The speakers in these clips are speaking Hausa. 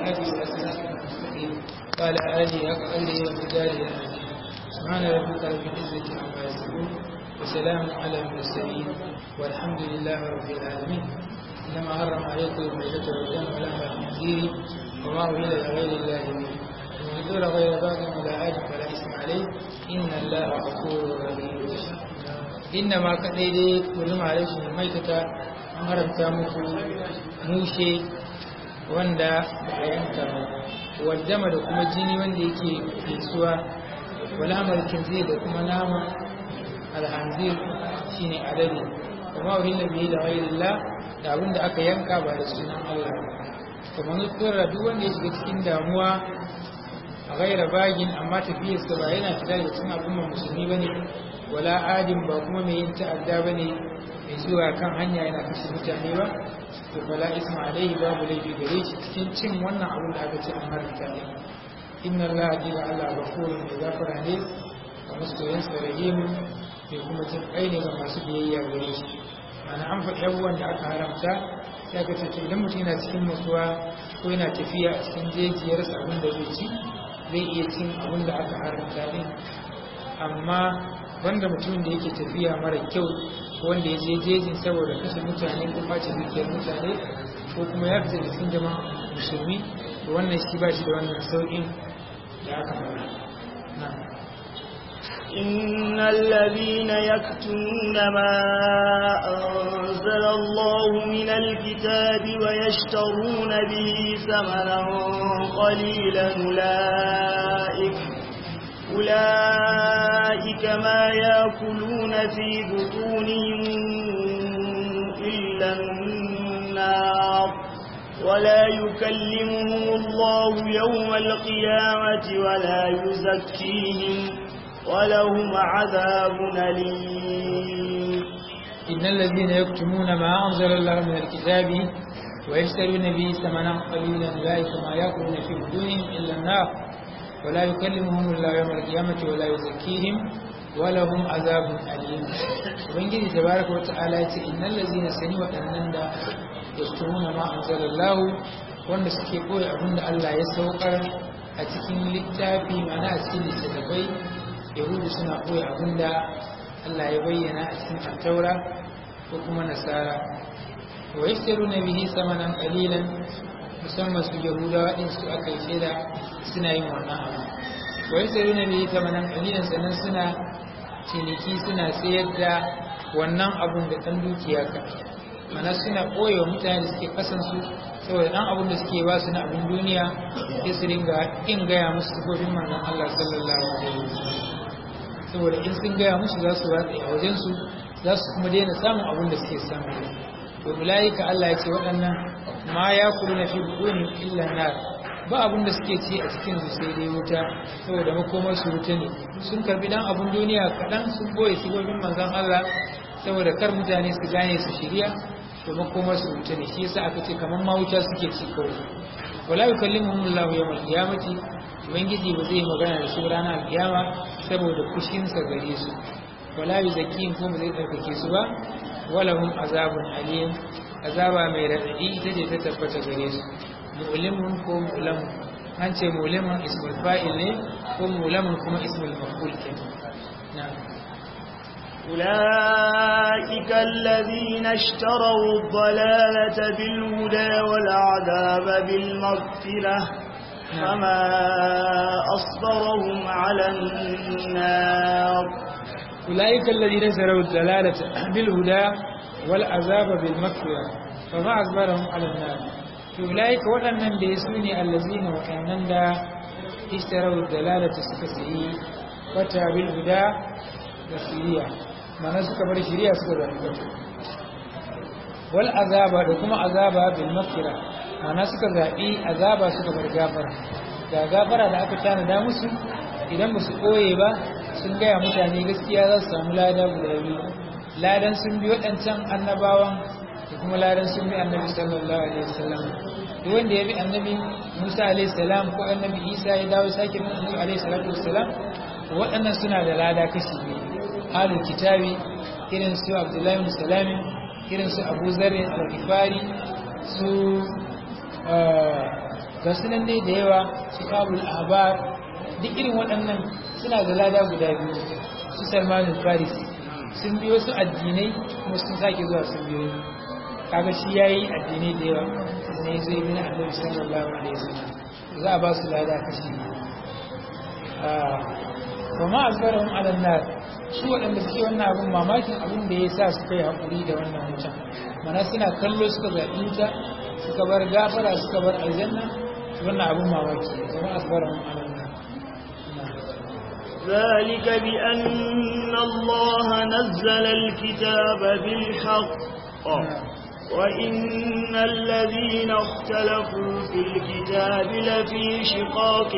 الهادي إلى صراط المستقيم وعلى آله حق قدره ومقداره العظيم سبحان ربك رب العزة عما يصفون وسلام على المرسلين والحمد لله رب العالمين إنما حرم عليكم الميتة والدم ولحم الخنزير وما أهل لغير الله به ومن ذكر غير باغ ولا عاد فلا إثم عليه إن الله غفور رحيم إنما كدai kullum alaikum maitata an haramta muku mushe wanda ba a yanka ba waddama da kuma jini wanda yake fesuwa wala amalkin zai da kuma nama alhanzir shine alade kuma uhilla bihi da ghairillah da abin da aka yanka ba da sunan Allah kuma nutsura duk wanda ya shiga cikin damuwa a gaira bagin amma tafiyarsa ba yana fita da cikin al'ummar musulmi ba ne wala adin ba kuma mai yin ta'adda ba ne mai zuwa kan hanya yana kashe mutane ba to fala isma alaihi babu laifi gare shi cikin cin wannan abin da aka ce an haramta ne inna allaha jira allah ghafurun mai gafara ne ga masoyan sa rahimu mai kuma jin kai ne ga masu biyayya gare shi ana an faɗi abubuwan da aka haramta ya ga ce idan mutum yana cikin nutsuwa ko yana tafiya a cikin jejiyarsa abin da zai ci zai iya cin abin da aka haramta din amma wanda mutumin da yake tafiya mara kyau wanda ya je jejin saboda kashe mutane ko ɓace dukiyar mutane ko kuma ya fita da cikin jama'a musulmi to wannan shi ba shi da wannan sauƙin da aka fara إن الذين يكتمون ما أنزل الله من الكتاب ويشترون به ثمنا قليلا أولئك أولئك ما يأكلون في بطونهم إلا النار ولا يكلمهم الله يوم القيامة ولا يزكيهم ولهم عذاب أليم إن الذين يكتمون ما أنزل الله من الكتاب ويشترون به ثمنا قليلا أولئك ما يأكلون في بدونهم إلا النار ولا يكلمهم الله يوم القيامة ولا يزكيهم ولهم عذاب أليم ubangiji tabaraka wa ta'ala yace innal ladzina sani wadannan da yastumuna ma anzalallahu wanda suke koyi abinda Allah ya saukar a cikin littafi mana a cikin littattafai yahudu suna koyi abinda Allah ya bayyana a cikin attaura ko kuma nasara wa yashtaruna bihi samanan qalilan musamman su yahudawa din su aka yi shaida suna yin wannan abu wa yashtaruna bihi samanan qalilan sannan suna ciniki suna sayar da wannan abun da ɗan dukiya ka mana suna ɓoye mutane da suke kasansu saboda ɗan abun da suke ba su na abin duniya sai su ringa in gaya musu sifofin manzon Allah sallallahu alaihi wasallam saboda in sun gaya musu za su watsa a wajensu za su kuma daina samun abin da suke samu to ulaika Allah ya ce waɗannan ma ya kulu na fi buɗuni illa nar ba abin da suke ci a cikin su sai dai wuta saboda makomar su wuta ne sun karbi dan abin duniya kaɗan sun boye sigobin manzon Allah saboda kar mutane su gane su shirya to makomar su wuta ne shi yasa aka ce kamar ma wuta suke ci kawai wala yukallimuhum Allahu yawmal qiyamati ubangiji ba zai magana da su ranar alkiyama saboda kushinsa gare su wala yuzakkihim kuma zai tsarkake su ba wala hum azabun alim azaba mai radadi ita ce ta tabbata gare su mu'limun ko mu'lamun an ce mu'limun ismul fa'il ne ko mu'lamun kuma ismul maf'ul ke na'am أولئك الذين اشتروا الضلالة بالهدى والعذاب بالمغفرة فما أصبرهم على النار أولئك الذين اشتروا الضلالة بالهدى والعذاب بالمغفرة فما أصبرهم على النار أولئك waɗannan da su ne allazina waɗannan da ishtarau dalalata suka sayi wata bil huda da siriya mana suka bar shiriya suka zaɓi wal azaba da kuma azaba bil maghfira mana suka zaɓi azaba suka bar gafara ga gafara da aka tanada musu idan ba su koye ba sun gaya mutane gaskiya za su samu lada guda biyu ladan sun bi waɗancan annabawan da kuma ladan sun bi annabi sallallahu alaihi wasallam duk wanda ya bi annabi Musa alaihi salam ko annabi Isa ya dawo sake bin annabi alaihi salatu wassalam waɗannan suna da lada kashi biyu ahlul kitabi irin su Abdullahi bin Salami irin su Abu Zarri al-Ghifari su ga sunan dai da yawa kitabul ahbar duk irin waɗannan suna da lada guda biyu su salman farisi sun biyo su addinai kuma sun sake zuwa sun biyo kaga shi yayi addinai da yawa ne zai bin annabi sallallahu alaihi wasallam za a ba su lada kashi wa ma azbarahum ala nar su waɗanda suke wannan abun mamakin abun da ya sa suka yi haƙuri da wannan wuta mana suna kallo suka zaɓi wuta suka bar gafara suka bar aljanna wannan abun mamaki wa ma azbarahum ala nar ذلك بأن الله نزل الكتاب بالحق وإن الذين اختلفوا في الكتاب لفي شقاق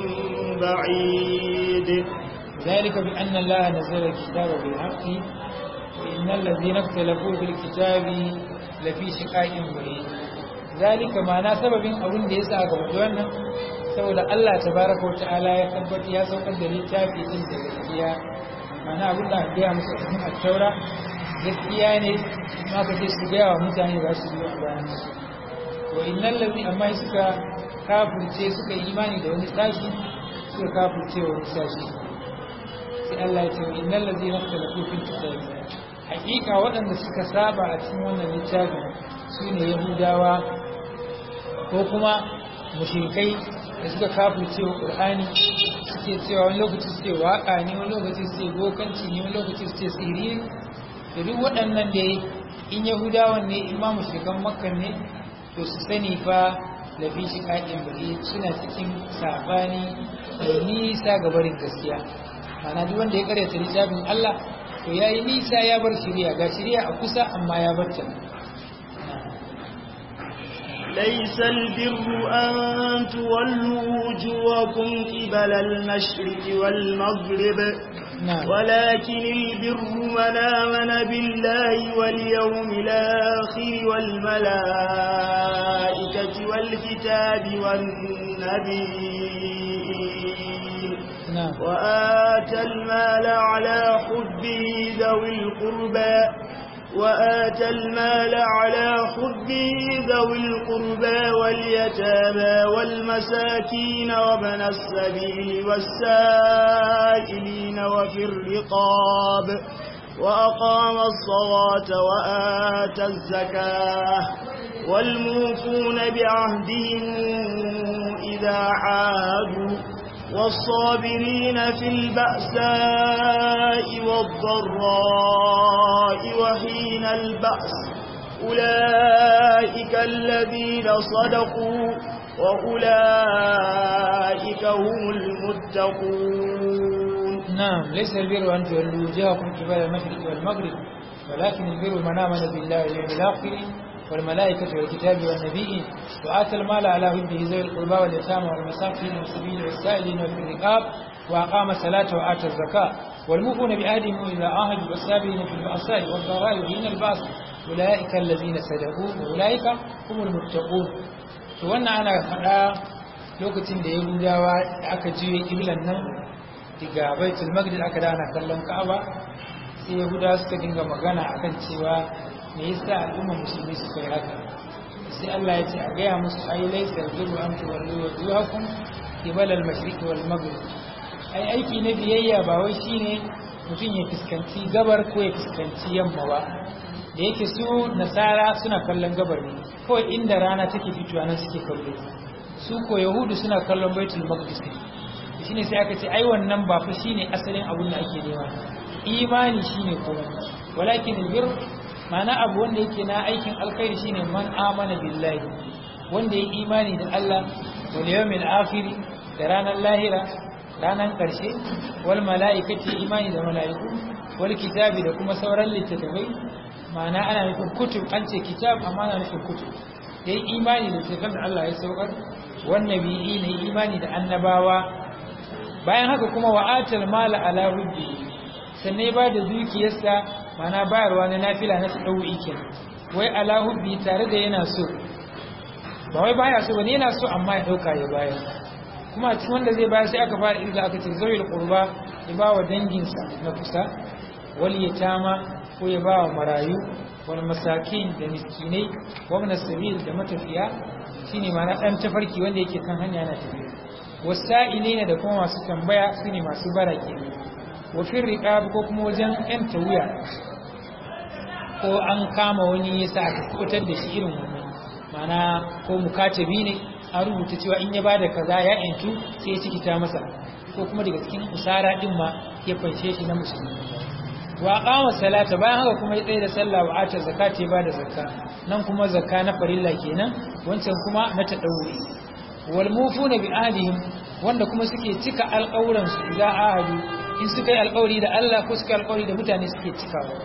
بعيد ذلك بأن الله نزل الكتاب بالحق وإن الذين اختلفوا في الكتاب لفي شقاق بعيد ذلك معنى سبب أبن da yasa aka faɗi wannan saboda Allah tabaraka wata'ala ya tabbata ya saukar da littafi din da gaskiya ma'ana abin da aka musu a cikin at-taura gaskiya ne ma ka ce su gaya wa mutane za su yi a bayan wa innal ladhi amma suka kafirce suka yi imani da wani sashi suka kafirce wa wani sashi sai Allah ya ce innal ladhina ikhtalafu fil kitab haqiqa waɗanda suka saba a cikin wannan littafin sune yahudawa ko kuma mushrikai da suka kafirce wa qur'ani suke cewa wani lokaci suke waka ne wani lokaci suke bokanci ne wani lokaci suke sirri da duk waɗannan da in yahudawan ne in ma mushrikan makka ne to su sani fa lafi shi ƙaƙin bari suna cikin sabani da nisa ga barin gaskiya mana duk wanda ya karyata littafin Allah to yayi nisa ya bar shari'a ga shari'a a kusa amma ya bar ta ليس البر أن تولوا وجوهكم قبل المشرق والمغرب نعم ولكن البر من آمن بالله واليوم الآخر والملائكة والكتاب والنبيين نعم وآتى المال على حبه ذوي القربى وآتى المال على حبه ذوي القربى واليتامى والمساكين وابن السبيل والسائلين وفي الرقاب وأقام الصلاة وآتى الزكاة والموفون بعهدهم إذا عادوا والصابرين في البأساء والضراء وحين البأس أولئك الذين صدقوا وأولئك هم المتقون نعم ليس البر أن تولوا وجوهكم قبل المشرق والمغرب ولكن البر من آمن بالله واليوم الآخر والملائكة والكتاب والنبيين وآتى المال على حبه ذوي القربى واليتامى والمساكين والسبيل والسائلين وفي الرقاب وأقام الصلاة وآتى الزكاة والموفون بعهدهم إذا عاهدوا والسابقين في البأساء والضراء وحين البأس أولئك الذين صدقوا وأولئك هم المتقون فوانا أنا فدا lokacin da Yahudawa da aka juye kiblan nan daga Baitul Maqdis aka dana kallon Ka'aba sai Yahudawa suka dinga magana akan cewa me yasa al'ummar musulmi suka yi haka sai Allah ya ce a gaya musu ai laysa al-birru an tuwallu wujuhakum qibala al-mashriq wal maghrib ai aiki na biyayya ba wai shine mutum ya fuskanci gabar ko ya fuskanci yamma ba da yake su nasara suna kallon gabar ne kawai inda rana take fitowa nan suke kallo su ko yahudu suna kallon baitul maqdis ne shine sai aka ce ai wannan ba fa shine asalin abun da ake nema imani shine komai walakin albir ma'ana abu wanda yake na aikin alkhairi shine man amana billahi wanda ya imani da Allah wal yawmil akhir da ranar lahira ranar karshe wal mala'ikati imani da mala'iku wal kitabi da kuma sauran littattafai ma'ana ana nufin kutub an ce kitab amma ana nufin kutub yayi imani da littattafan da Allah ya saukar wan nabiyyi ne imani da annabawa bayan haka kuma wa'atal mala ala rubbi sannan ba da dukiyarsa mana bayarwa na nafila na tsawi kenan wai ala hubbi tare da yana so ba wai baya so bane yana so amma ya dauka ya bayar kuma a cikin wanda zai bayar sai aka fara irga aka ce zawil qurba ya ba wa danginsa na kusa wal yatama ko ya ba wa marayu wal masakin da miskinai wa min sabil da matafiya shine ma'ana dan tafarki wanda yake kan hanya na tafiya wasa'ilina da kuma masu tambaya sune masu barake wa fir riqab ko kuma wajen yan tawiya ko an kama wani yasa aka kubutar da shi irin wannan ma'ana ko mukatabi ne an rubuta cewa in ya bada kaza ya yantu sai ya cikita masa ko kuma daga cikin usara din ma ya fanshe shi na musulmi wa qama salata bayan haka kuma ya tsaye da sallah wa ata zakati ya bada zakka nan kuma zakka na farilla kenan wancan kuma na tadawuri wal mufuna bi ahdihim wanda kuma suke cika alƙawuran su idan ahadu in suka yi alƙawari da Allah ko suka yi alƙawari da mutane suke cikawa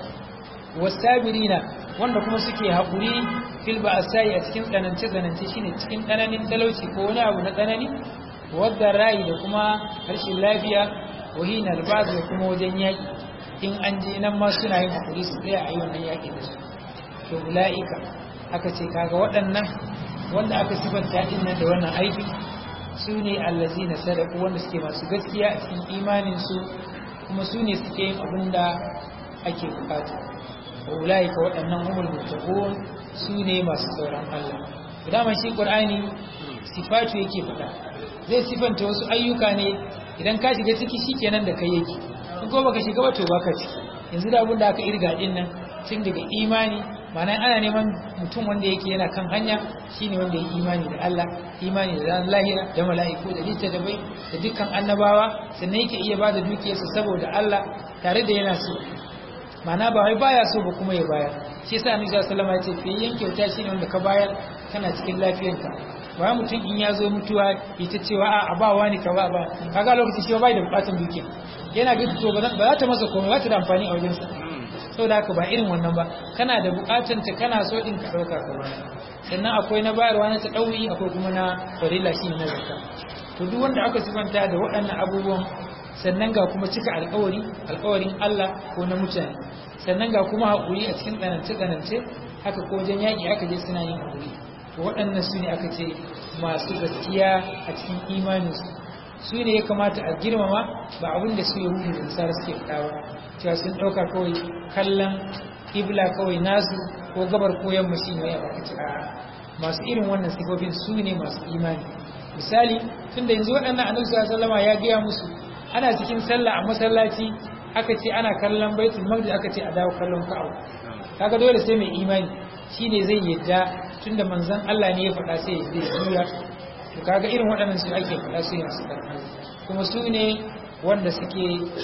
wasabirina wanda kuma suke haƙuri fil ba'sai a cikin tsanance tsanance shine cikin tsananin talauci ko wani abu na tsanani wadda rai da kuma harshen lafiya wahina albaz da kuma wajen yaƙi in an je nan ma suna yin haƙuri su tsaya a yi wannan yaƙi da su to ula'ika aka ce kaga waɗannan wanda aka sifanta din nan da wannan aiki su ne allazina sadaku wanda suke masu gaskiya a cikin imanin su kuma su ne suke yin abin da ake bukata ulaika waɗannan humul muttaqun su ne masu tsoron Allah dama shi Qur'ani sifatu yake faɗa zai sifanta wasu ayyuka ne idan ka shiga ciki shikenan da kai yake in ko baka shiga ba to baka ciki yanzu da abin da aka irga din nan tun daga imani ma'ana ana neman mutum wanda yake yana kan hanya shine wanda ya imani da Allah imani da ran lahira da mala'iku da littattafai da dukkan annabawa sannan yake iya bada dukiyarsa saboda Allah tare da yana so mana ba wai baya so ba kuma ya bayar shi yasa annabi sallallahu alaihi wasallam ya ce fi yanke wuta shine wanda ka bayar kana cikin lafiyarka ba mutum in ya zo mutuwa ita cewa a ba wani ka ba ba kaga lokacin shi bai da bukatun dukiya yana ga to ba za ta masa komai ba ta da amfani a wajensa saboda haka ba irin wannan ba kana da bukatun ta kana so din ka dauka ka ba sannan akwai na bayarwa na ta dauyi akwai kuma na farilla shine na zakka to duk wanda aka sifanta da waɗannan abubuwan sannan ga kuma cika alkawari alkawarin Allah ko na mutane sannan ga kuma haƙuri a cikin tsanance-tsanance haka ko wajen yaƙi aka je suna yin haƙuri to waɗannan su ne aka ce masu gaskiya a cikin imaninsu su ne ya kamata a girmama ba abin da su yahudu da nasara suke faɗa ba cewa sun ɗauka kawai kallon ibla kawai nasu ko gabar ko yamma shi ne ya baka ci masu irin wannan sifofin su ne masu imani misali tunda yanzu waɗannan annabi sallallahu alaihi ya gaya musu ana cikin sallah a masallaci aka ce ana kallon baitul maqdis aka ce a dawo kallon ka'aba kaga dole sai mai imani shine zai yadda tunda manzon Allah ne ya faɗa sai ya zai juya to kaga irin waɗannan su ake faɗa su masu karfi kuma su ne wanda suke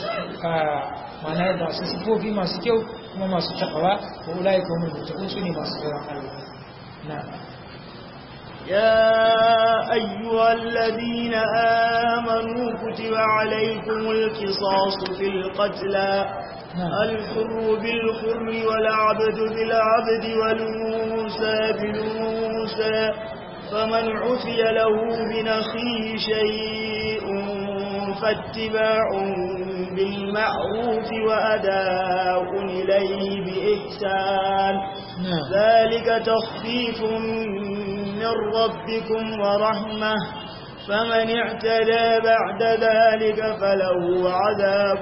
mana da su sifofi masu kyau kuma masu takawa wa ulai kuma mutakun su ne masu tsoron Allah na يا أيها الذين آمنوا كتب عليكم القصاص في القتلى الحر بالحر والعبد بالعبد والأنثى بالأنثى فمن عفي له من أخيه شيء فاتباع بالمعروف وأداء إليه بإحسان ذلك تخفيف من ربكم ورحمة فمن اعتدى بعد ذلك فله عذاب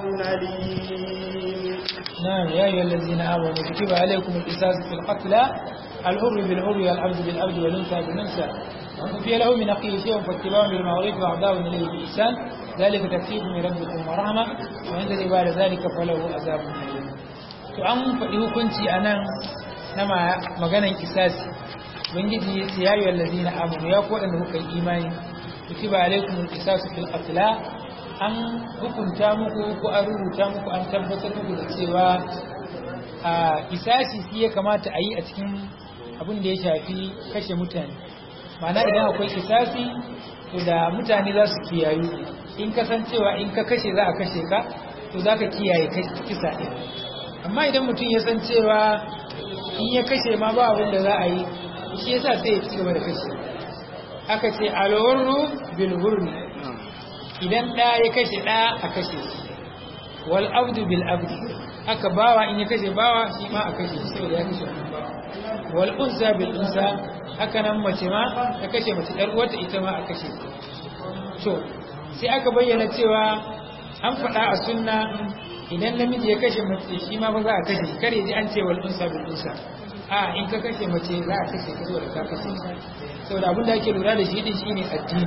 أليم نعم يا أيها الذين آمنوا كتب عليكم القصاص في القتلى الحر بالحر والعبد بالعبد والأنثى بالأنثى ومن في له من أخيه شيء فاتباع بالمعروف وأعداء إليه بإحسان ذلك تكفيف من ربكم ورحمة وعند بعد ذلك فله عذاب أليم to an faɗi hukunci a nan na maganan kisasi ubangiji ya ce ya yi wallazi na amuru ya ko da kuka yi imani kutiba alaikum alqisasu fil qatl an hukunta muku ko an rubuta muku an tabbatar muku da cewa a kisasi shi ya kamata a yi a cikin abin da ya shafi kashe mutane ma'ana idan akwai kisasi to da mutane za su kiyayu in kasancewa in ka kashe za a kashe ka to za ka kiyaye kisa ɗin amma idan mutum ya san cewa in ya kashe ma ba abin da za a yi shi yasa sai ya ci gaba da kashe aka ce alwarru bil hurri idan ɗa ya kashe ɗa a kashe shi wal abdu bil abdi aka bawa in ya kashe bawa shi ma a kashe shi saboda ya kashe wannan bawa wal unsa bil unsa haka nan mace ma ta kashe mace ɗan uwarta ita ma a kashe to sai aka bayyana cewa an faɗa a sunna idan namiji ya kashe mace shi ma ba za a kashe shi kare ji an ce wal unsa bil unsa a in ka kashe mace za a kashe ka saboda ka kashe saboda abin da ake lura da shi din shine addini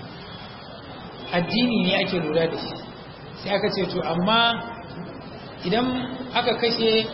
addini ne ake lura da shi sai aka ce to amma idan aka kashe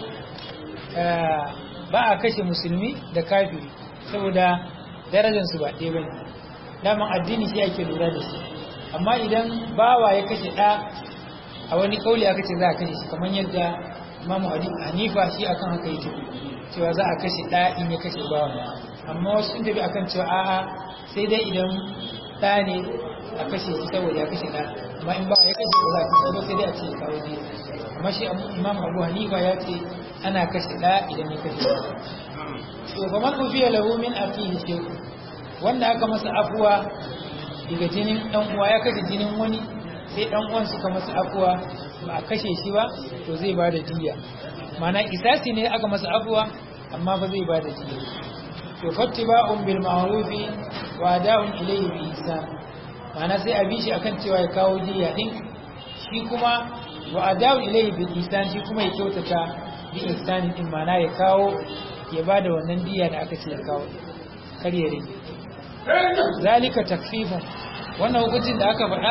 ba a kashe musulmi da kafiri saboda darajarsu ba ɗaya bane daman addini shi ake lura da shi amma idan bawa ya kashe ɗa a wani kauli aka ce za a kashe shi kamar yadda imamu hanifa shi akan haka yake cewa za a kashe ɗa in ya kashe bawa amma wasu sun tafi akan cewa a'a sai dai idan ɗa ne a kashe shi saboda ya kashe ɗa amma in bawa ya kashe ba za a kashe ba sai dai a ce kawo ne amma shi imamu abu hanifa ya ce ana kashe ɗa idan ya kashe to fa man ufiya lahu min akihi shay'un wanda aka masa afuwa daga jinin dan uwa ya kashe jinin wani sai dan uwan suka masa afuwa ba a kashe shi ba to zai ba da diya mana isasi ne aka masa afuwa amma ba zai ba da diya to fattiba'un bil ma'rufi wa da'un ilayhi bi ihsan mana sai a bi shi akan cewa ya kawo diya din shi kuma wa ada'un ilayhi bi ihsan shi kuma ya kyautata bi ihsan din mana ya kawo ya ba da wannan diya da aka ce ya kawo kar ya rage zalika takfifun wannan hukuncin da aka faɗa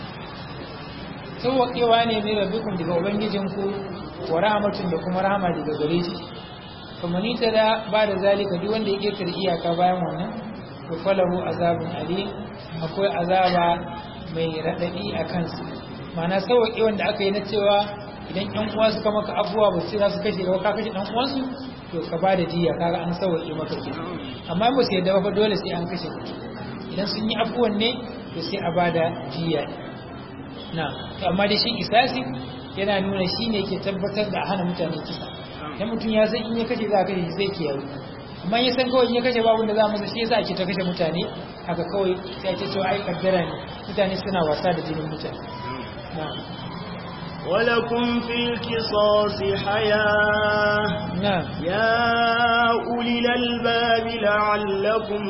sauwaƙewa ne mai rabikun daga ubangijinku wa rahmatun da kuma rahama daga gare shi kuma ni ta da ba da zalika duk wanda ya ƙetare iyaka bayan wannan to falahu azabun alim akwai azaba mai raɗaɗi a kansu ma'ana sauwaƙe wanda aka yi na cewa idan ƴan uwa suka maka abubuwa ba su za su kashe ka ka kashe ɗan uwansu to ka ba da diya kaga an sauwaƙe maka ke amma ba su yadda ba dole sai an kashe idan sun yi abubuwan ne to sai a ba da diya na to amma da shi isasi yana nuna shi ne ke tabbatar da hana mutane kisa idan mutum ya san in ya kashe za a kashe shi zai kiyaye amma ya san kawai in ya kashe babu da za masa shi yasa ake ta kashe mutane haka kawai sai ake cewa ai kaddara ne mutane suna wasa da jinin mutane na'am ولكم في القصاص حياة نعم يا أولي الألباب لعلكم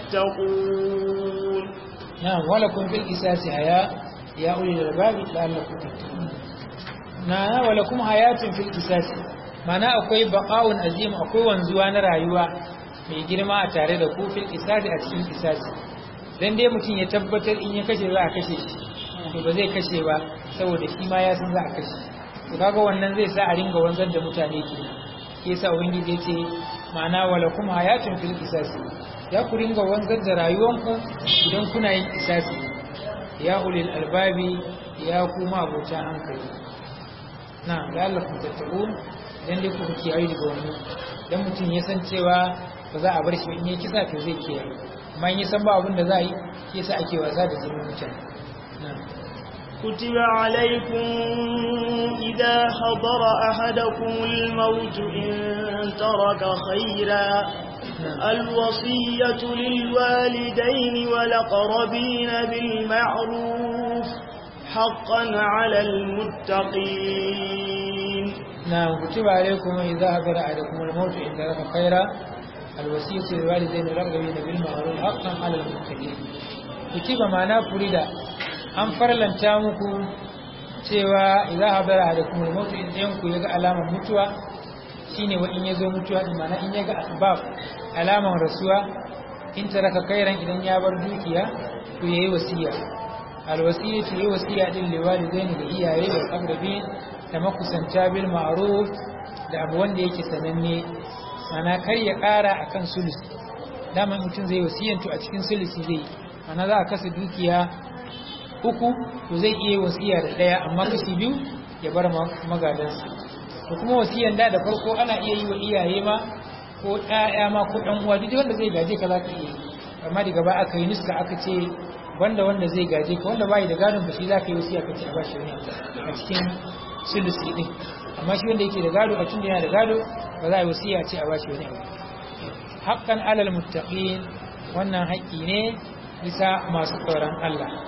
تتقون نعم ولكم في القصاص حياة يا أولي الألباب لعلكم تتقون نعم ولكم حياة في القصاص mana akwai baqa'un azim akwai wanzuwa na rayuwa mai girma a tare da ku fil qisasi a cikin qisasi dan dai mutum ya tabbatar in ya kashe za a kashe shi to ba zai kashe ba saboda shi ma ya san za a kashe to kaga wannan zai sa a ringa wanzar da mutane ke ke sa ubangiji ya ce ma'ana wala kuma hayatun fil qisasi ya ku ringa wanzar da rayuwanku idan kuna yin qisasi ya ulil albabi ya kuma abota hankali na da Allah ku tattaun dan dai ku kiyaye daga wannan dan mutum ya san cewa ba za a bar shi in yi kisa to zai kiyaye amma in ya san ba abin da za a yi yasa ake wasa da jinin mutane na'am كتب عليكم إذا حضر أحدكم الموت إن ترك خيرا الوصية للوالدين والأقربين بالمعروف حقا على المتقين نعم كتب عليكم إذا حضر أحدكم الموت إن ترك خيرا الوصية للوالدين والأقربين بالمعروف حقا على المتقين كتب معناه فريدا an farlanta muku cewa idza hadara alaikum al-maut in ɗayan ku yaga alamar mutuwa shine wa in yazo mutuwa din mana in yaga asbab alamar rasuwa in taraka kairan idan ya bar dukiya to yayi wasiya al-wasiyatu yayi wasiya din liwalidaini da iyaye da aqrabin da makusanta bil ma'ruf da abu wanda yake sananne mana kar ya ƙara akan sulus dama mutum zai wasiyantu a cikin sulusi zai mana za a kasa dukiya uku to zai iya wasiya da ɗaya amma kashi biyu ya bar magadansa to kuma wasiyan da da farko ana iya yi wa iyaye ma ko ɗaya ma ko ɗan uwa duk wanda zai gaje ka za ka iya yi amma daga ba aka yi nuska aka ce wanda wanda zai gaje ka wanda bai da gadon ka shi za ka yi wasiya ka ce a bashi wani a cikin sulusi din amma shi wanda yake da gado a tun da yana da gado ba za a yi wasiya ce a bashi wani abu haqqan alal muttaqin wannan haƙƙi ne bisa masu tsoron Allah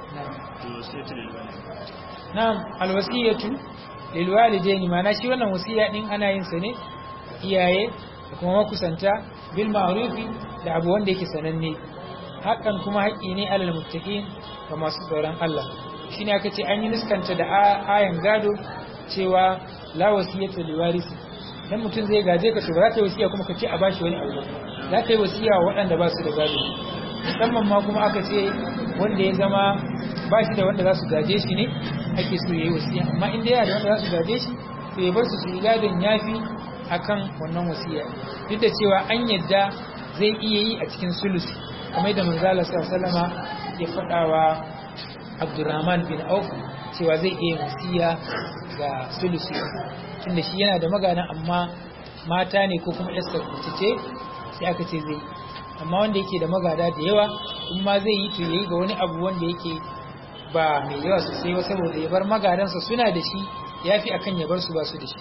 na'am alwasiyatu lilwalidaini mana shi wannan wasiya din ana yin sa ne iyaye da kuma makusanta bil ma'rufi da abu wanda yake sananne hakan kuma haƙƙi ne alal muttaqin ga masu tsoron Allah shine aka ce an yi nuskanta da ayan gado cewa la wasiyatu liwarisi dan mutum zai gaje ka to ba za ka yi wasiya kuma ka ce a bashi wani abu za ka yi wasiya wa waɗanda ba su da gado musamman ma kuma aka ce wanda ya zama ba shi da wanda za su gaje shi ne ake so ya yi wasiya amma in dai yana da wanda za su gaje shi to ya bar su su yi gadon yafi akan wannan wasiya duk da cewa an yadda zai iya yi a cikin sulusi kamar da manzala sallama ya faɗa wa Abdurrahman bin Auf cewa zai iya wasiya ga sulusi tunda shi yana da magana amma mata ne ko kuma yasta mace ce sai aka ce zai amma wanda yake da magada da yawa in ma zai yi to yayi ga wani abu wanda yake ba mai yawa sosai ba saboda ya bar magadansa suna da shi yafi akan ya bar su ba su da shi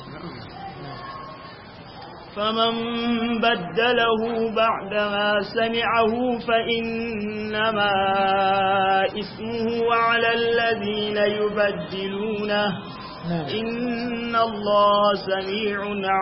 فمن بدله بعدما سمعه فإنما إثمه على الذين يبدلونه نعم إن الله سميع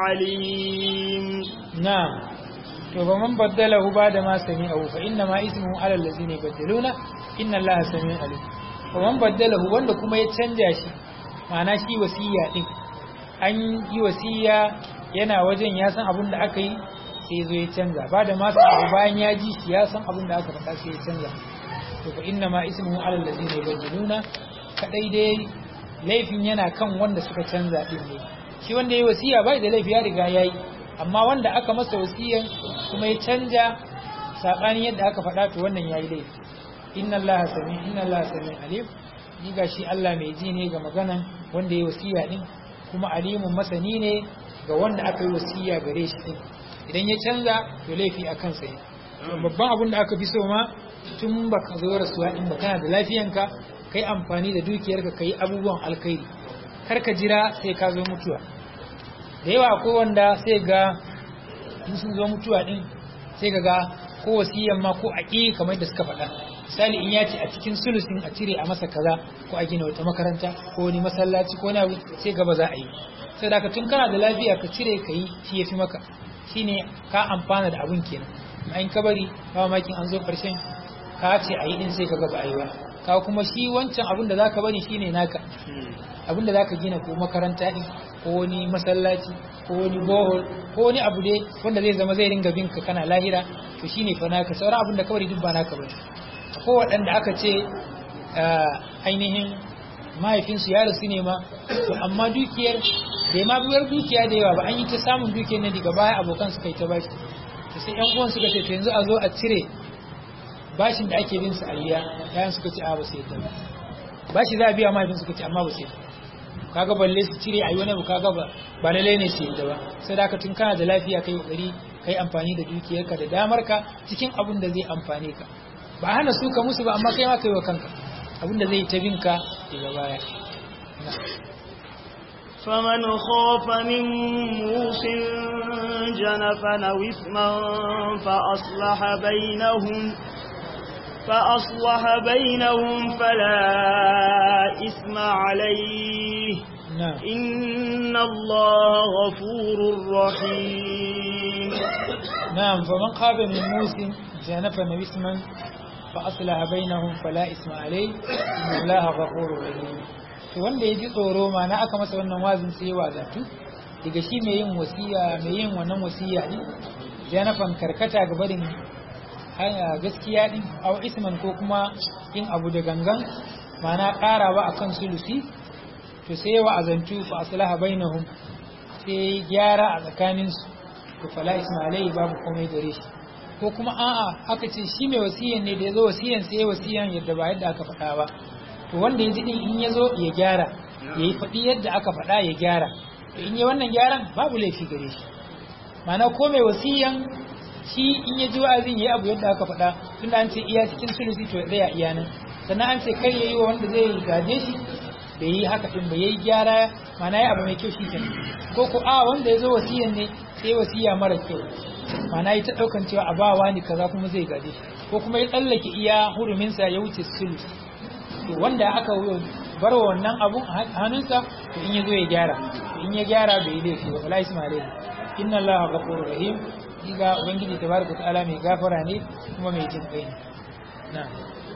عليم نعم فمن بدله بعد ما سمعه فإنما إثمه على الذين يبدلونه إن الله سميع عليم فمن بدله wanda kuma ya canja shi ma'ana shi wasiya din an yi wasiya yana wajen ya san abin da aka yi sai zo ya canza ba da masu abu bayan ya ji shi ya san abin da aka faɗa sai ya canza to fa inna ma ismuhu ala allazina yubayyinuna kadai dai laifin yana kan wanda suka canza din ne shi wanda yayi wasiya bai da laifi ya riga yayi amma wanda aka masa wasiyan kuma ya canja sabani yadda aka faɗa to wannan yayi laifi inna allaha sami inna allaha sami alim ni gashi Allah mai ji ne ga maganan wanda yayi wasiya din kuma alimun masani ne ga wanda aka yi wasiya gare shi din idan ya canza to laifi a kansa ne babban abin da aka fi so ma tun ba ka zo rasuwa in ba kana da lafiyanka kai amfani da dukiyarka kai abubuwan alkhairi kar ka jira sai ka zo mutuwa da yawa akwai wanda sai ga in sun zo mutuwa din sai ka ga ko wasiyan ma ko aƙi kamar da suka faɗa misali in ya ce a cikin sulusin a cire a masa kaza ko a gina wata makaranta ko wani masallaci ko wani abu sai gaba za a yi sai da tun kana da lafiya ka cire ka yi shi ya fi maka shine ka amfana da abun kenan in ka bari ba makin an zo karshen ka ce a yi din sai ka gaba a yi ba ka kuma shi wancan abun da zaka bari shine naka abun da zaka gina ko makaranta din ko wani masallaci ko wani bohol ko wani abu dai wanda zai zama zai ringa binka kana lahira to shine fa naka sauran abun da ka bari duk ba naka bane ko waɗanda aka ce ainihin mahaifinsu ya rasu ne ma to amma dukiyar bai ma biyar dukiya da yawa ba an yi ta samun dukiyar ne daga baya abokan suka yi ta bashi to sai yan uwan suka ce to yanzu a zo a cire bashin da ake bin su a riya yayan suka ce a ba sai ta bashi za a biya mahaifin suka ce amma ba sai kaga balle su cire a yi wani abu kaga ba ba lalle ne su yadda ba sai da tun kana da lafiya kai kokari kai amfani da dukiyarka da damarka cikin abin da zai amfane ka ba hana su ka musu ba amma kai ma kai wa kanka abin da zai ta binka daga baya فمن خاف من موس جنفا أو إثما فأصلح بينهم فأصلح بينهم فلا إثم عليه نعم إن الله غفور رحيم نعم فمن خاف من موس جنفا أو إثما فأصلح بينهم فلا إثم عليه إن الله غفور رحيم to wanda ya ji tsoro ma na aka masa wannan wazin sai ya wazatu daga shi mai yin wasiya mai yin wannan wasiya din janafan karkata ga barin gaskiya din aw isman ko kuma yin abu da gangan mana karawa akan sulusi to sai ya wa'azantu fa aslaha bainahum sai gyara a tsakanin su to fala ismailai babu komai gare shi ko kuma a'a aka ce shi mai wasiyan ne da ya zo wasiyan sai ya wasiyan yadda ba yadda aka faɗa ba to wanda ya ji din in ya zo ya gyara ya yi faɗi yadda aka faɗa ya gyara to in yi wannan gyaran babu laifi gare shi mana ko mai wasiyan shi in ya ji wa'azin ya yi abu yadda aka faɗa tunda an ce iya cikin sulusi to ya iya nan sannan an ce kar ya yi wa wanda zai gaje shi da yi haka ɗin ba ya yi gyara mana ya abu mai kyau shi kenan ko ko a wanda ya zo wasiyan ne sai wasiya mara kyau mana ya ta ɗaukan cewa a ba wani kaza kuma zai gaje shi ko kuma ya tsallake iya huruminsa ya wuce sulusi to wanda aka bar wa wannan abun a hannunsa to in ya zo ya gyara to in ya gyara bai yi laifi ba wala isma alaihi inna allaha ghafurur rahim diga ubangiji tabaraka ta'ala mai gafara ne kuma mai jin kai ne na'am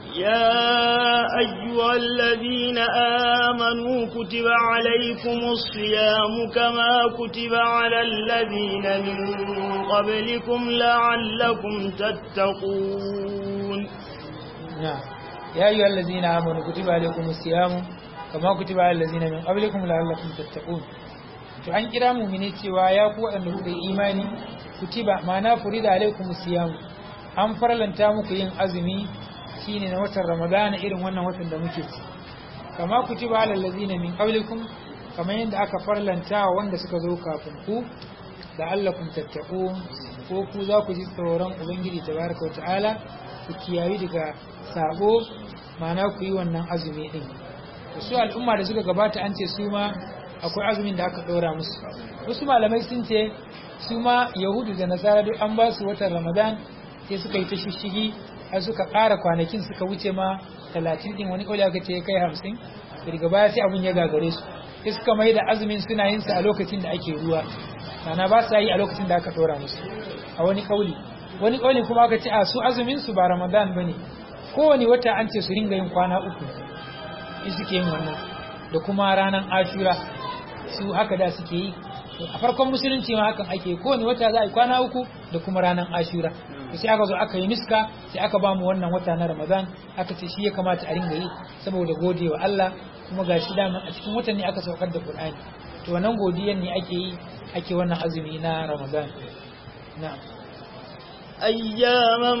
يا أيها الذين آمنوا كتب عليكم الصيام كما كتب على الذين من قبلكم لعلكم تتقون نعم يا أيها الذين آمنوا كتب عليكم الصيام كما كتب على الذين من قبلكم لعلكم تتقون to an kira mumini cewa ya ku waɗanda kuka yi imani kutiba ma'ana furida alaikum siyam an farlanta muku yin azumi shine na watan ramadana irin wannan watan da muke ci kama kutiba alal ladzina min qablikum kamar yadda aka farlanta wa wanda suka zo kafin ku la'allakum tattaqun ko ku za ku ji tsoron ubangiji tabaraka wa ta'ala ku kiyayi daga sabo ma'ana ku yi wannan azumi din su al'umma da suka gabata an ce su ma akwai azumin da aka ɗora musu wasu malamai sun ce su ma yahudu da nasara duk an ba su watan ramadan sai suka yi ta shishigi har suka ƙara kwanakin suka wuce ma talatin ɗin wani ƙauli aka ce ya kai hamsin daga baya sai abin ya gagare su sai suka mai da azumin suna yin sa a lokacin da ake ruwa mana ba sa yi a lokacin da aka ɗora musu a wani ƙauli wani ƙauli kuma aka ce a su azumin su ba ramadan ba ne kowane wata an ce su ringa yin kwana uku in suke yin wannan da kuma ranar ashura su haka da suke yi a farkon musulunci ma hakan ake kowane wata za a yi kwana uku da kuma ranar ashura sai aka zo aka yi miska sai aka ba mu wannan wata na ramadan aka ce shi ya kamata a ringa yi saboda gode wa Allah kuma ga shi dama a cikin watan ne aka saukar da Qur'ani to wannan godiyan ne ake yi ake wannan azumi na ramadan na'am أياما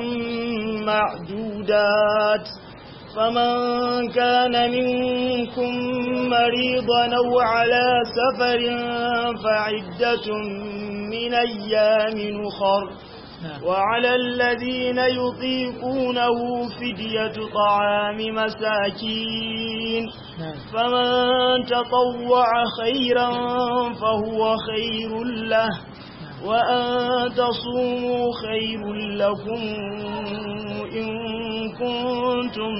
معدودات فمن كان منكم مريضا أو على سفر فعدة من أيام أخر وعلى الذين يطيقونه فدية طعام مساكين فمن تطوع خيرا فهو خير له وأن تصوموا خير لكم إن كنتم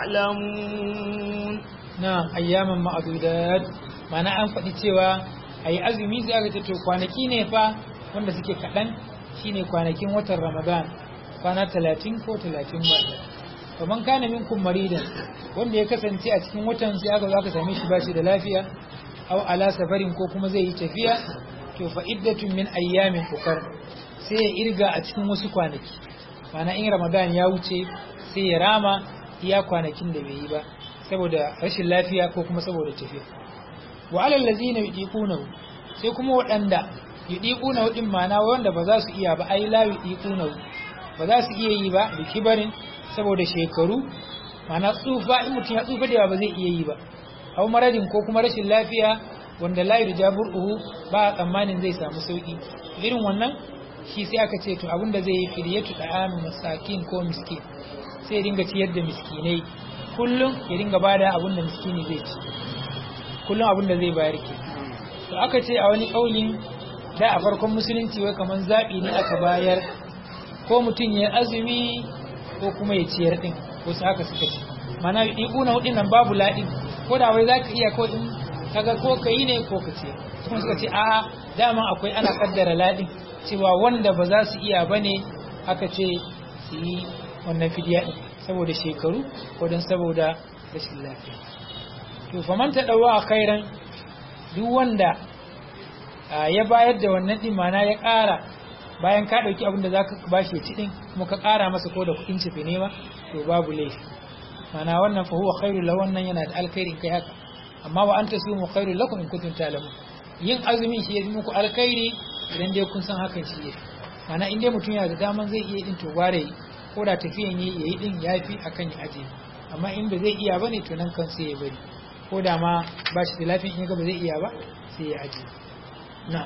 تعلمون نعم أياما معدودات معنى أن faɗi cewa ayi azumi sai aka ce to kwanaki ne fa wanda suke kaɗan shine kwanakin watan Ramadan kwana 30 ko 30 ba kaman kana minkum maridan wanda ya kasance a cikin watan sai aka zo aka same shi bashi da lafiya aw ala safarin ko kuma zai yi tafiya to fa iddatun min ayyamin ukar sai ya irga a cikin wasu kwanaki mana in ramadan ya wuce sai ya rama iya kwanakin da bai yi ba saboda rashin lafiya ko kuma saboda tafiya wa alal ladzina yudiqunahu sai kuma waɗanda yudiqunahu din mana wanda ba za su iya ba ai la yudiqunahu ba za su iya yi ba da kibarin saboda shekaru mana tsufa in mutum ya tsufa da ba zai iya yi ba aw maradin ko kuma rashin lafiya wanda la yurjabur uhu ba tsammanin zai samu sauki irin wannan shi sai aka ce to abinda zai yi fidyatu ta'amin masakin ko miskin sai ya dinga ciyar da miskinai kullum ya dinga bada abin da miskini zai ci kullum abin da zai bayar ke to aka ce a wani kaulin da a farkon musulunci wai kaman zabi ne aka bayar ko mutum ya azumi ko kuma ya ciyar din wasu haka suka ce mana ibuna hudin nan babu la'in ko da wai zaka iya ko in kaga ko ka yi ne ko ka ce kuma suka ce a'a dama akwai ana kaddara ladin cewa wanda ba za su iya bane aka ce su yi wannan fidiya din saboda shekaru ko don saboda rashin lafiya to fa man tadawa khairan duk wanda ya bayar da wannan din mana ya ƙara bayan ka dauki abin da zaka bashi ci din kuma ka ƙara masa ko da kuɗin cefe ne ma to babu laifi mana wannan fa huwa khairul lahu wannan yana da alkhairin kai haka amma wa anta sumu khairul lakum in kuntum ta'lamun yin azumi shi yafi muku alkhairi idan dai kun san hakan shi yake mana in dai mutum yana da daman zai iya din to bare ko da tafiyan yi yayi din yafi akan ya aje amma in ba zai iya bane to nan kan sai ya bari ko da ma ba shi da lafiyan in ga ba zai iya ba sai ya aje na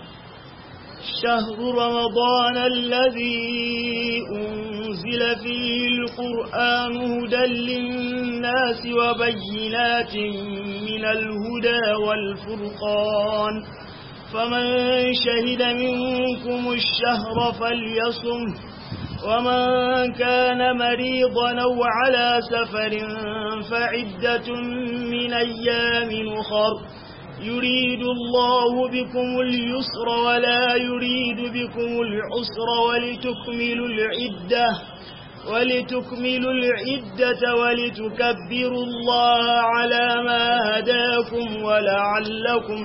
شهر رمضان الذي أنزل فيه القرآن هدى للناس وبينات من الهدى والفرقان فمن شهد منكم الشهر فليصم ومن كان مريضا أو على سفر فعدة من أيام أخر يريد الله بكم اليسر ولا يريد بكم العسر ولتكملوا العدة ولتكملوا العدة ولتكبروا الله على ما هداكم ولعلكم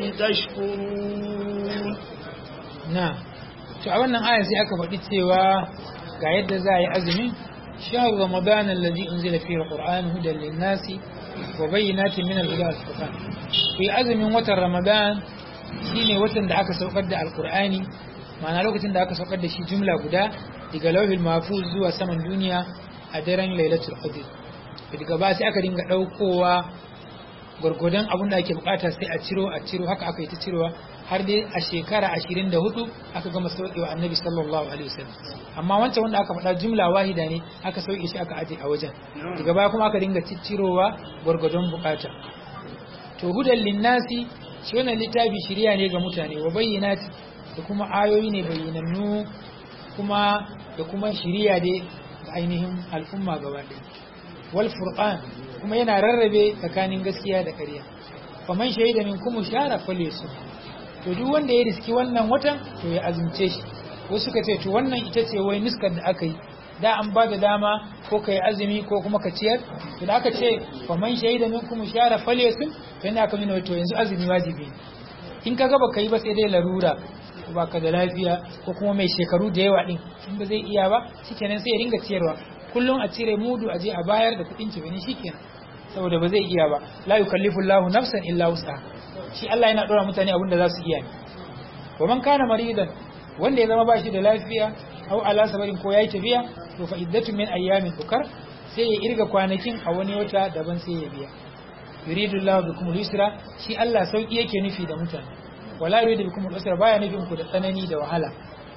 تشكرون نعم to a wannan aya sai aka faɗi cewa ga yadda za a yi azumin shahar ramadan alladhi unzila fihi alquran hudan lin-nasi wa bayyinatin min al-huda wal-furqan ku yi azumin watan ramadan shine watan da aka saukar da alqur'ani ma'ana lokacin da aka saukar da shi jumla guda daga lauhil mahfuz zuwa saman duniya a daren lailatul qadr daga ba sai aka dinga daukowa gwargwadon abin da ake bukata sai a ciro a ciro haka aka yi ta cirowa har dai a shekara 24 aka gama saukewa annabi sallallahu alaihi wasallam amma wancan wanda aka faɗa jumla wahida ne aka sauke shi aka aje a wajen daga baya kuma aka dinga ciccirowa gwargwadon bukata to hudan linnasi shi wannan littafi shiriya ne ga mutane wa bayyinati da kuma ayoyi ne bayyanannu kuma da kuma shiriya dai ga ainihin al'umma gaba ɗaya wal furqan kuma yana rarrabe tsakanin gaskiya da ƙarya faman shahida minkum shara falyasum to duk wanda ya riski wannan watan to ya azumce shi wasu suka ce to wannan ita ce wai nuskar da aka yi da an ba da dama ko ka yi azumi ko kuma ka ciyar to da aka ce faman shahida minkum shara falyasum to yana aka nuna to yanzu azumi wajibi ne in ka gaba ka yi ba sai dai larura ko baka da lafiya ko kuma mai shekaru da yawa din in ba zai iya ba shikenan sai ya ringa ciyarwa kullum a cire mudu a je a bayar da kuɗin cibini shikenan saboda ba zai iya ba la yukallifu Allahu nafsan illa wus'aha shi Allah yana dora mutane abin da za su iya ne wa man kana maridan wanda ya zama bashi da lafiya aw ala sabarin ko yayi tafiya to fa iddatu min ayyamin ukar sai ya irga kwanakin a wani wata daban sai ya biya yuridu Allahu bikum al-yusra shi Allah sauki yake nufi da mutane wala yuridu bikum al-usra baya nufin ku da tsanani da wahala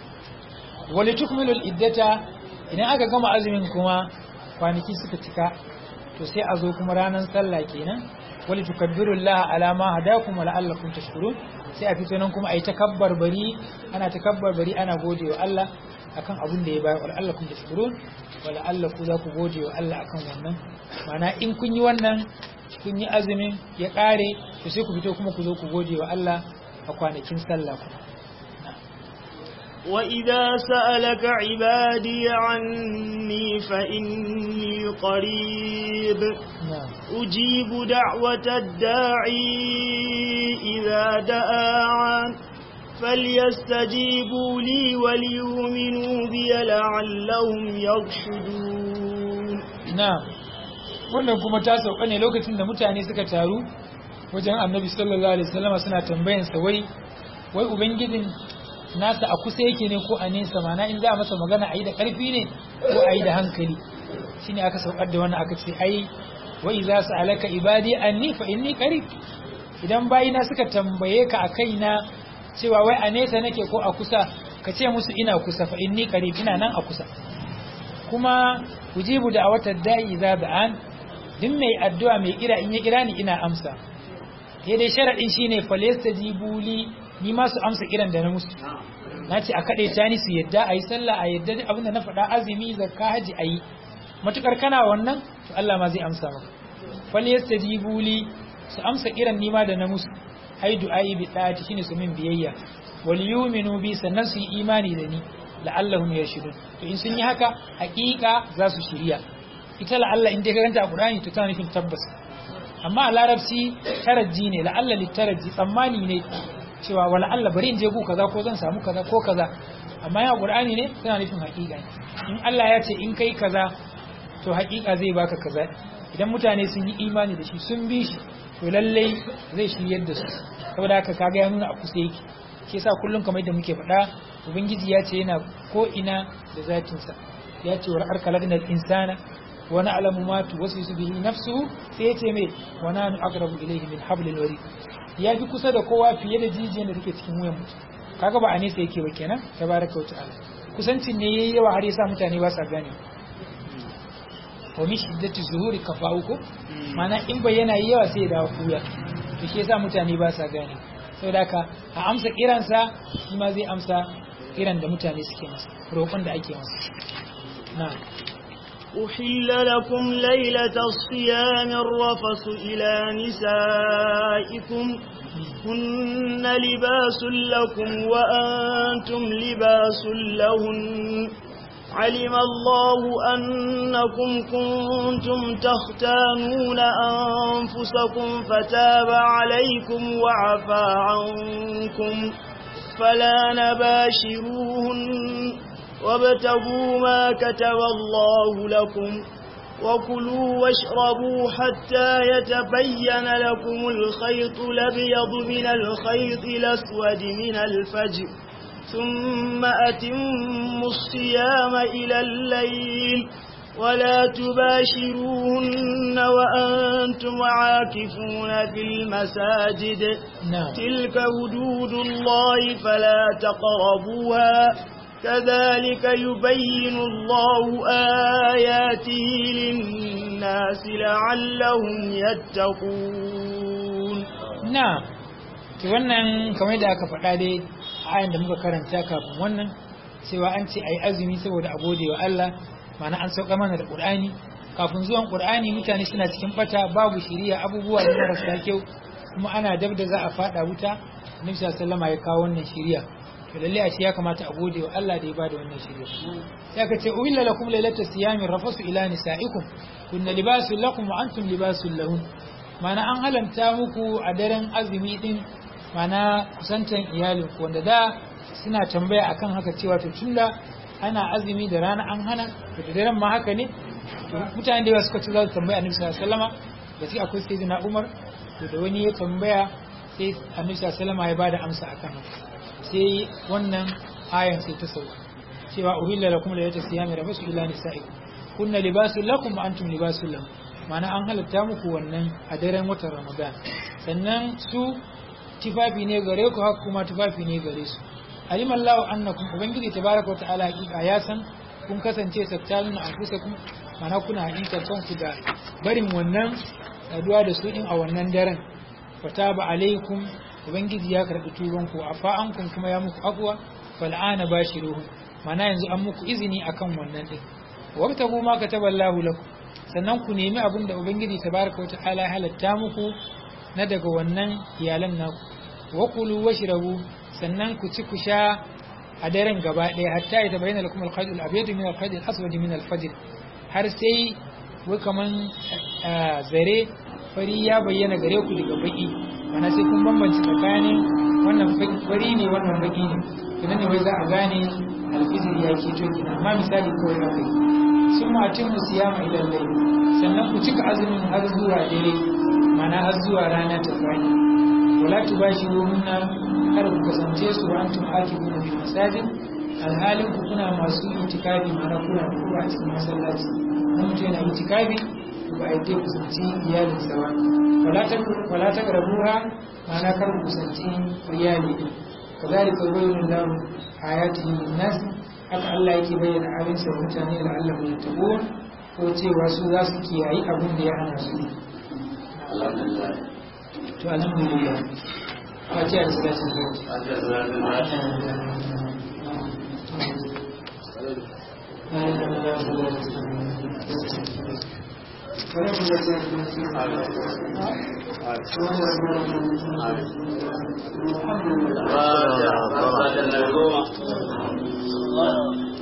walitukmilu al-iddata idan aka gama azumin kuma kwanaki suka cika to sai a zo kuma ranar sallah kenan wali tukabbiru Allah ala ma hadakum wa la'allakum tashkurun sai a fito nan kuma ayi takabbar bari ana takabbar bari ana gode wa Allah akan abin da ya bayar wa la'allakum tashkurun wa la'allakum za ku gode wa Allah akan wannan mana in kun yi wannan kun yi azumin ya kare to sai ku fito kuma ku zo ku gode wa Allah a kwanakin sallah kuma وإذا سألك عبادي عني فإني قريب نعم أجيب دعوة الداعي إذا دعان فليستجيبوا لي وليؤمنوا بي لعلهم يرشدون na'am wannan kuma ta sauka ne lokacin da mutane suka taru wajen annabi sallallahu alaihi wasallam suna tambayan sa wai wai ubangijin nasa a kusa yake ne ko a nesa mana in za a masa magana a yi da ƙarfi ne ko a yi da hankali shine aka saukar da wannan aka ce ai wai za su alaka ibadi anni fa inni qarib idan bayina suka tambaye ka a kaina cewa wai a nesa nake ko a kusa ka ce musu ina kusa fa inni qarib ina nan a kusa kuma ujibu da wata da'i za ba'an duk mai addu'a mai kira in ya kira ni ina amsa sai dai sharadin shine falyastajibu li ni ma su amsa kiran da na musu na ce a kaɗe ta ni su yadda a yi sallah a yadda abinda na faɗa azumi zakka haji a yi matukar kana wannan to Allah ma zai amsa maka fal yastajibu li su amsa kiran ni ma da na musu ai du'ai bi da'ati shine su min biyayya wal yu'minu bi sannan su yi imani da ni la'allahum yarshudun to in sun yi haka haƙiƙa za su shirya ita la'alla in dai ka ganta a Qur'ani to tana nufin tabbas amma a larabci taraji ne la'alla littaraji tsammani ne cewa wala Allah bari in je gu kaza ko zan samu kaza ko kaza amma ya Qur'ani ne tana nufin haƙiƙa in Allah ya ce in kai kaza to haƙiƙa zai baka kaza idan mutane sun yi imani da shi sun bi shi to lallai zai shiryar da su saboda haka kaga ya nuna a kusa yake shi yasa kullum kamar yadda muke faɗa ubangiji ya ce yana ko ina da zatinsa ya ce wa arka lagnal insana wa na'lamu ma tuwaswisu bihi nafsuhu sai ya ce me wa nanu aqrabu ilayhi min hablil warid ya fi kusa da kowa fiye da jijiyar da take cikin wuyan mutum kaga ba a nesa yake ba kenan tabaraka wa ta'ala kusancin ne yayi yawa har yasa mutane ba sa gane wa min shiddati zuhuri kafauku mana in bayyana yi yawa sai ya dawo kuya to shi yasa mutane ba sa gane saboda haka a amsa kiransa shi ma zai amsa kiran da mutane suke masa roƙon da ake masa na'am أحل لكم ليلة الصيام الرفث إلى نسائكم هن لباس لكم وأنتم لباس لهن علم الله أنكم كنتم تختانون أنفسكم فتاب عليكم وعفى عنكم فلا نباشروهن وابتغوا ما كتب الله لكم وكلوا واشربوا حتى يتبين لكم الخيط الأبيض من الخيط الأسود من الفجر ثم أتموا الصيام إلى الليل ولا تباشروهن وأنتم عاكفون في المساجد نعم تلك حدود الله فلا تقربوها كذلك يبين الله آياته للناس لعلهم يتقون na ki wannan kamar da aka faɗa dai ayan da muka karanta kafin wannan cewa an ce ayi azumi saboda a gode wa Allah ma'ana an sauka mana da Qur'ani kafin zuwan Qur'ani mutane suna cikin bata babu shiriya abubuwa da marasa kyau kuma ana dab da za a fada wuta Annabi sallallahu alaihi ya kawo wannan shiriya to lalle a ce ya kamata a gode wa Allah da ya bada wannan shiriya sai aka ce uhilla lakum lailatas siyami rafasu ila nisaikum kunna libasul lakum wa antum libasul lahun mana an halanta muku a daren azumi din mana kusantan iyalin ku wanda da suna tambaya akan haka cewa to tunda ana azumi da rana an hana to da daren ma haka ne to mutane da yawa suka ci za su tambaya annabi sallallahu alaihi wasallama da shi akwai sayyidina Umar to da wani ya tambaya sai annabi sallallahu alaihi wasallama ya bada amsa akan haka sai wannan ayan sai ta sauka cewa uhilla lakum laylata siyami rafasu ila nisaikum kunna libasul lakum wa antum libasul lahum mana an halatta muku wannan a daren watan ramadan sannan su tufafi ne gare ku haka kuma tufafi ne gare su aliman lahu annakum ubangiji tabaraka wa ta'ala hakika ya san kun kasance sattalin anfusakum mana kuna hakikar kanku da barin wannan saduwa da su din a wannan daren fataba alaikum ubangiji ya karbi tuban ku afa ankum kuma ya muku afwa fal'ana bashiruhu mana yanzu an muku izini akan wannan din wabtagu ma kataballahu lakum sannan ku nemi abin da ubangiji tabaraka wa ta'ala ya halatta muku na daga wannan iyalan naku wa kulu washrabu sannan ku ci ku sha a daren gaba ɗaya hatta ya tabayyana lakum al-khayt al-abyad min al-khayt al-aswad min al-fajr har sai wai kaman zare fari ya bayyana gare ku daga baki mana sai kun bambance tsakanin wannan fari ne wannan baki ne kinan ne wai za a gane alfizir ya ke to kina amma misali kawai haka yi sun matin mu siyama idan dai sannan ku cika azumin har zuwa dare mana har zuwa rana ta fadi wala tubashiruhunna kar ku kasance su wa antum akifuna bil masajid alhalin ku kuna masu itikafi mana kuna da kuma a cikin masallaci mun mutum yana itikafi ba a yi kusanci iyalin sa ba wala ta garbuha mana kar ku kusanci iyali din kazalika yubayyinu lahu ayatihi lin-nas haka Allah yake bayyana abin sa mutane da Allah mai tabo ko cewa su za su kiyayi abin da ya hana su to alhamdulillah wace da salatin zai Alhamdulillah.